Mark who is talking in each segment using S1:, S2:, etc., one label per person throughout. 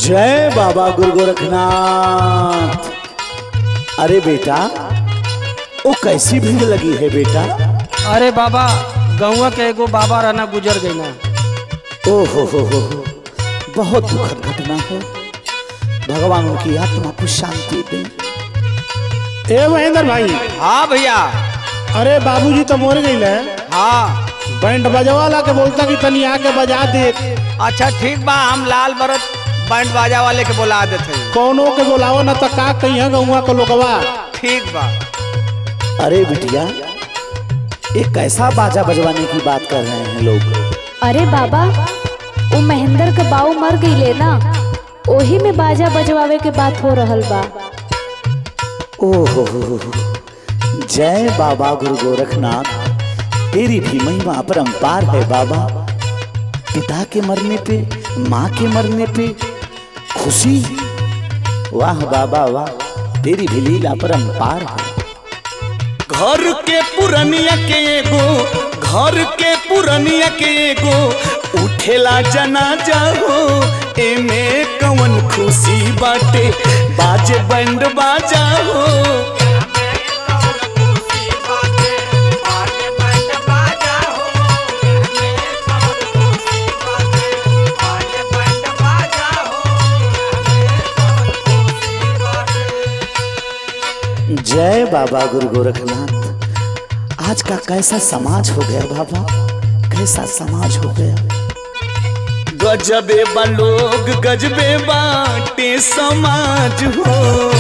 S1: जय बाबा गुरु गोरखनाथ अरे बेटा वो कैसी भीड़ लगी है बेटा
S2: अरे बाबा गौवा के एगो बाबा रहना गुजर गई ना
S1: ओ हो हो हो हो बहुत दुखद घटना है भगवान उनकी आत्मा को शांति दे
S3: ए महेंद्र भाई
S4: हाँ भैया
S3: अरे बाबूजी तो मोर गई है
S4: हाँ
S3: बैंड बजवाला के बोलता कि तनी आके बजा दे
S4: अच्छा ठीक बा हम लाल बरत बैंड बाजा वाले के बुला देते हैं।
S3: कौनो के बोलावो न तो का कहिया गौवा के लोगवा
S4: ठीक बा
S1: अरे बिटिया ये कैसा बाजा बजवाने की बात कर रहे हैं लोग
S5: अरे बाबा वो महेंद्र के बाऊ मर गईले ना ओही में बाजा बजवावे के बात हो रहल बा
S1: ओ हो हो हो हो। जय बाबा गुरु गोरखनाथ तेरी भी महिमा अपरंपार है बाबा पिता के मरने पे माँ के मरने पे खुशी वाह बाबा वाह तेरी भी लीला परंपार है घर के पुरनिया के एगो घर के पुरनिया के एगो उठेला जनाजा हो एमे कवन खुशी बाटे बाजे बैंड बाजा हो जय बाबा गुरु गोरखनाथ आज का कैसा समाज हो गया बाबा कैसा समाज हो गया गजबे बा लोग गजबे बाटे समाज हो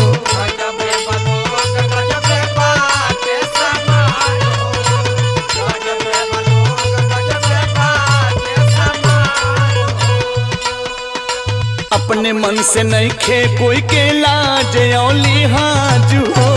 S1: अपने मन से नहीं खे कोई के लाज औली हाज हो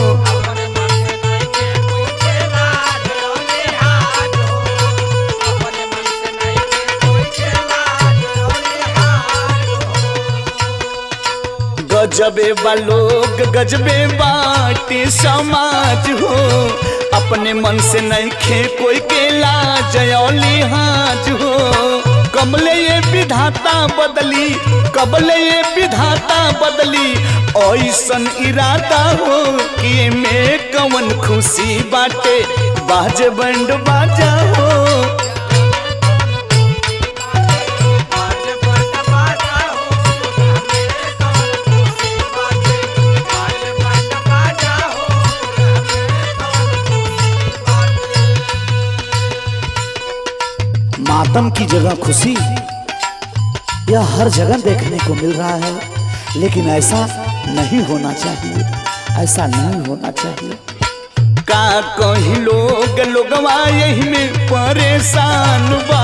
S1: गजबे बा लोग गजबे बाटे समाज हो अपने मन से नहीं खे कोई के लाज औली हाज हो कबले ये विधाता बदली कबले ये विधाता बदली ऐसन इरादा हो कि में कवन खुशी बाटे बाज बंड बाजा हो मातम की जगह खुशी यह हर जगह देखने को मिल रहा है लेकिन ऐसा नहीं होना चाहिए ऐसा नहीं होना चाहिए का कहीं लोग लोगवा यही में परेशान बा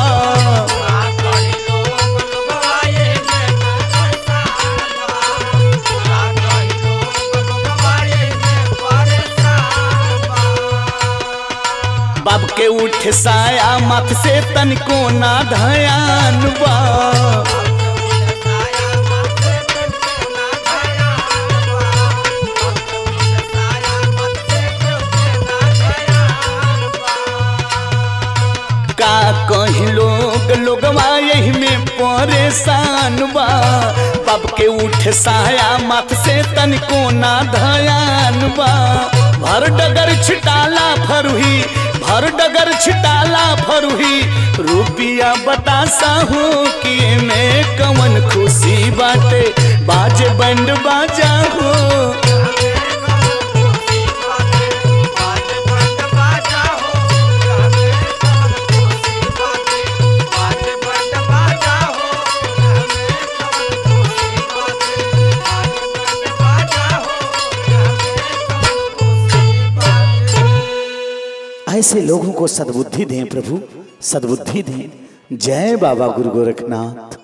S1: बाब के उठ साया मत से तनिको ना धयान बा का कहीं लोग लोगवा यही में परेशान बा बाब के उठ साया मत से तनिको ना धयान बा भर डगर छिटाला फरुही भर डगर छिटाला फरुही रुपिया बतासा हो कि में कवन खुशी बाटे बाजे बंड बाजा हो ऐसे लोगों को सद्बुद्धि दें प्रभु सद्बुद्धि दें जय बाबा गुरु गोरखनाथ